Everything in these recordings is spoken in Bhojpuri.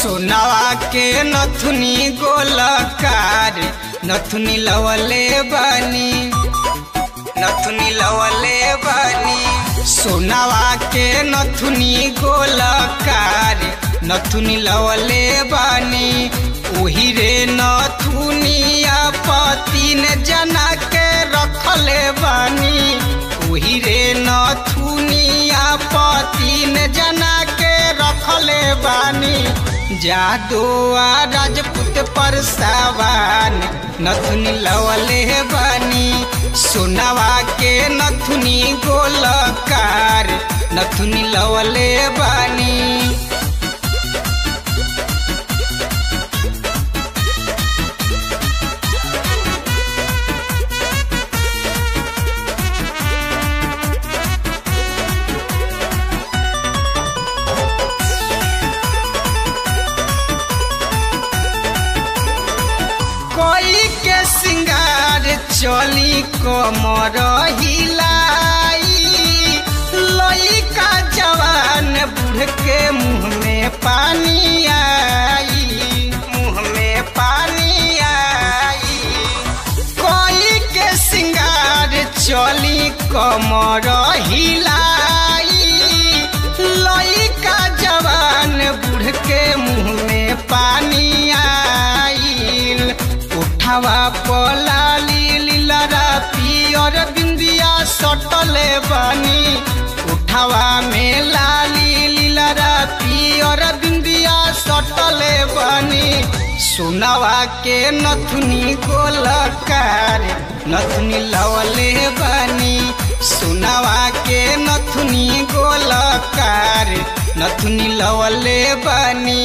सोनावा के नथुनी गोलकार नथुनी लवले बानी नथुनी लवले बानी सोनावा के नथुनी गोलकार नथुनी लवले बानी ओही रे नथुनिया पतिन जना के रखले बानी ओही रे नथुनिया पतिन जना के रखले बानी जादुआ राजपूत पर सावान नथुनी लवले बानी सोनावा के नथुनी गोलकार नथुनी लवले बानी कोई के सिंगार चली कमर हिलाई लइका जवान बूढ़ के मुंह में पानी आई मुंह में पानी आई कोई के सिंगार चली कमर हिलाई लइका जवान बूढ़ के मुंह में पानी आईल उठावा पलाली लीलरा पियर बिंदिया सटले बानी उठावा में लाली लीलरा पियर बिंदिया सटले बानी सुनावा के नथुनी गोलकार नथुनी लवले बानी सुनावा के नथुनी गोलकार नथुनी लवले बानी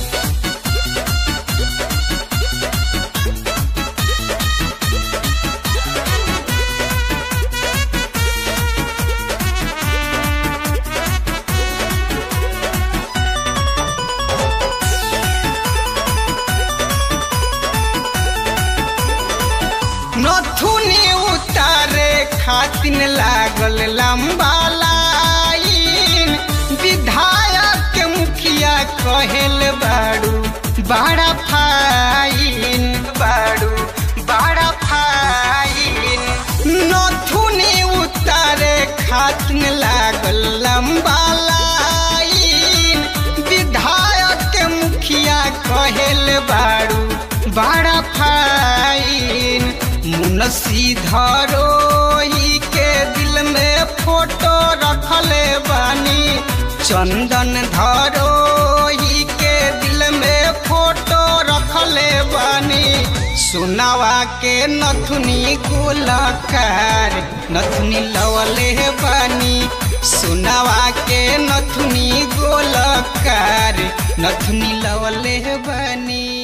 नथुनी उतारे खातिन लागल लंबा लाइन विधायक के मुखिया कहेल बाड़ू बड़ा फाइन बाड़ू बड़ा फाइन नथुनी उतारे खातिन लागल लंबा लाइन विधायक के मुखिया कहेल बाड़ू बड़ा फाइन मुनसी धरोही के दिल में फोटो रखले बानी चंदन धरोही के दिल में फोटो रखले बानी सुनावा के नथुनी गोलकार नथुनी लवले बानी सुनावा के नथुनी गोलकार नथुनी लवले बानी